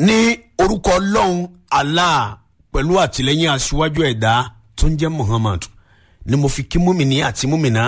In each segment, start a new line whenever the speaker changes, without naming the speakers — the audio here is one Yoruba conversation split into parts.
ní orúkọ ọlọ́run allah pẹ̀lú àtìlẹ́yìn aṣíwájú ẹ̀dá tó ń jẹ́ muhammad ni mo fi kí múmìnì àti múmìnà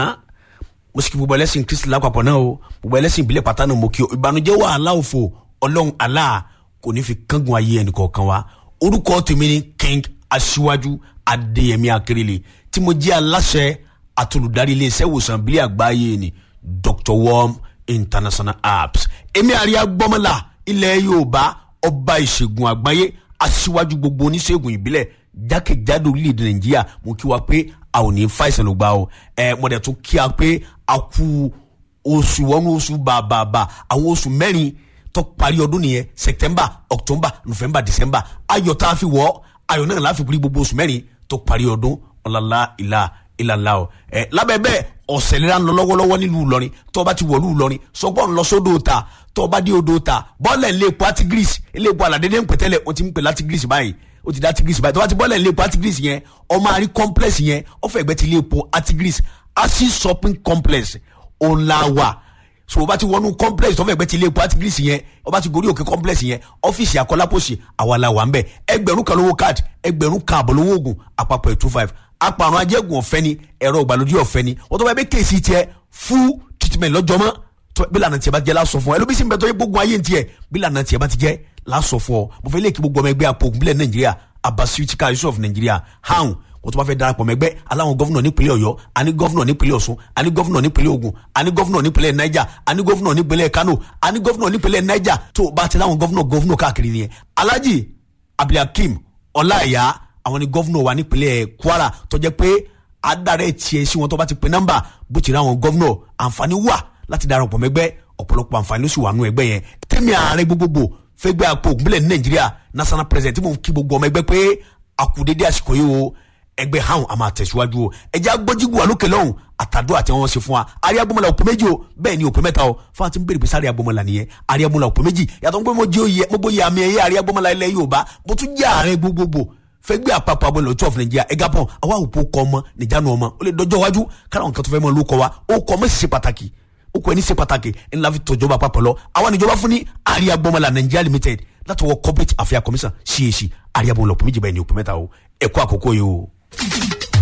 mo sì kí gbogbo ẹlẹ́sìn kristi lápapọ̀ náà o gbogbo ẹlẹ́sìn ìbílẹ̀ pátá náà mo kí o ìbànújẹ́ wàhálà òfò ọlọ́run allah kò ní fi kángun ayé ẹnìkọ̀ọ̀kan wa orúkọ tèmi ni king aṣíwájú adéyẹmí akérèlé tí mo jẹ́ aláṣẹ àtolùdarí iléeṣẹ́ ìwòsàn ìbílẹ̀ àgbáyé ni dr worm international apps èmi àríyá gbọ́mọlá ilẹ̀ yorùbá ọba ìṣègùn àgbáyé aṣíwájú gbogbo oníṣègùn ìbílẹ̀ jákèjádò orílẹ̀-èdè nàìjíríà mo kí wa pé a ò ní fàìsàn ló gbà o ẹ mo dẹ̀ tún kí a pé a kú oṣù wọnú oṣù bàbàbà àwọn oṣù mẹ́rin tó parí ọdún nìyẹn september october november december ayọ̀ tá a fi wọ̀ ayọ̀ náà láfi kúrí gbogbo oṣù mẹ́rin tó parí ọdún ọ̀làlá ìlà ìlàlá o ẹ lábẹ́ bẹ́ẹ̀ ọ̀sẹ̀ lera ń lọ lọ́wọ́lọ́wọ́ nílùú Ìlọrin tó o bá ti wọ̀lú Ìlọrin sọgbọ́n ń lọ sódò ta tó o bá dé odò ta bọ́ọ̀lẹ̀ ń lé epo atigris ilé epo aládédé ń pẹ̀tẹ́lẹ̀ o ti ń pè látigris báyìí o ti dá atigris báyìí tó o bá ti bọ́ọ̀lẹ̀ ń lé epo atigris yẹn ọmọ àrí complex yẹn ọ̀fẹ́ ẹgbẹ́ ti lé epo atigris asi shopping complex ọ̀làwà so o bá ti wọnú complex tó fẹ́ gbẹ́ ti ilé epo atigris yẹn o bá ti gorí òkè complex yẹn ọ́fíìsì akọ́lápọ̀sì àwa la wà ń bẹ̀ ẹgbẹ̀rún kan lówó card ẹgbẹ̀rún kan àbọ̀ lówó oògùn àpapọ̀ ẹ̀ two five apàrùn ajẹ́gùn ọ̀fẹ́ ni ẹ̀rọ ìgbàlódé ọ̀fẹ́ ni wọ́n tó bá yẹ bẹ́ kéèsì tiẹ̀ full treatment lọ́jọ́ mọ́ tó bí lànà tiẹ̀ bá jẹ́ lásọ fún ọ ẹlòmísìn bẹ́ẹ̀ tó yẹ gbógun ayé tiẹ̀ bí lànà tiẹ̀ bá ti jẹ́ lásọ fún ọ mo fẹ́ lè kí gbogbo ọmọ ẹgbẹ́ apò ògùnbílẹ̀ nàìjíríà abasuitika yusuf nàìjíríà hàn wọ́n tó bá fẹ́ darapọ̀ mẹ́gbẹ́ aláwọn gọ́fúnà nípínlẹ̀ ọ̀yọ́ àní gọ́fúnà nípínlẹ̀ ọ̀ṣun àní gọ́fúnà nípínlẹ̀ ògùn àní gọ́fúnà nípínlẹ̀ niger àní gọ́fúnà nípínlẹ̀ kano àní gọ́fúnà nípínlẹ̀ niger tó bá ti láwọn gọ́fúnà gọ́fúnà káàkiri nìyẹn alhaji abdulhakeem ọláìyá àwọn ni gọ́fúnà wa nípínlẹ̀ kwara tó jẹ́ pé adarẹ tiẹ̀ sí wọn tó bá ti pe nọ́mbà bó ti rí àwọn gọ́vnọ̀ àǹfààní wà láti darapọ̀ mẹ́gbẹ́ ọ̀pọ̀lọpọ̀ àǹfààní ló sì wà nù ẹgbẹ́ yẹn tẹ́mi ààrẹ gbogbogbò fẹ́gbẹ́ àpò ògúnbílẹ̀ ní nàìjíríà national president tí mo kí gbogbo ọmọ ẹgbẹ́ pé àkùdédé àsìkò yìí o ẹgbẹ́ hàn àmà àtẹ̀síwájú o ẹjẹ́ agbọ́jígù wà lókè lọ́hùn àtàdúrà tí wọ́n ṣe fún wa àrí agbọ́mọlá òpè méjì o bẹ́ẹ̀ ni òpè mẹ́ta o fún àti bèrè pé sáré agbọ́mọlá nìyẹn àrí agbọ́mọlá òpè méjì yàtọ̀ pé mo jẹ́ oyè mo bóyá àmì ẹ̀yẹ àrí agbọ́mọlá ilẹ̀ yorùbá mo tún jẹ́ ààrẹ gbogbogbò fẹgbẹ́ àpapọ̀ abọ́ ìlọ́tọ́ of Nigeria ẹ̀gá pọ̀ àwa òpó kọ́ ọmọ nìjánu ọmọ ó lè dọjọ́ iwájú kára nǹkan tó fẹ́ mọ́ ló kọ́ wa ó kọ́ ọmọ ṣe pàtàkì ó kọ́ ẹni ṣe pàtàkì ńlá fi tọ́jọba àpapọ̀ lọ àwa níjọba fún ní àríyá gbọmọlá Nigeria limited láti wọ corporate affairs commission CAC àríyá bọ̀ lọ́pọ̀ méjì báyìí ní òpó mẹ́ta o ẹ̀kọ́ àkókò yìí o.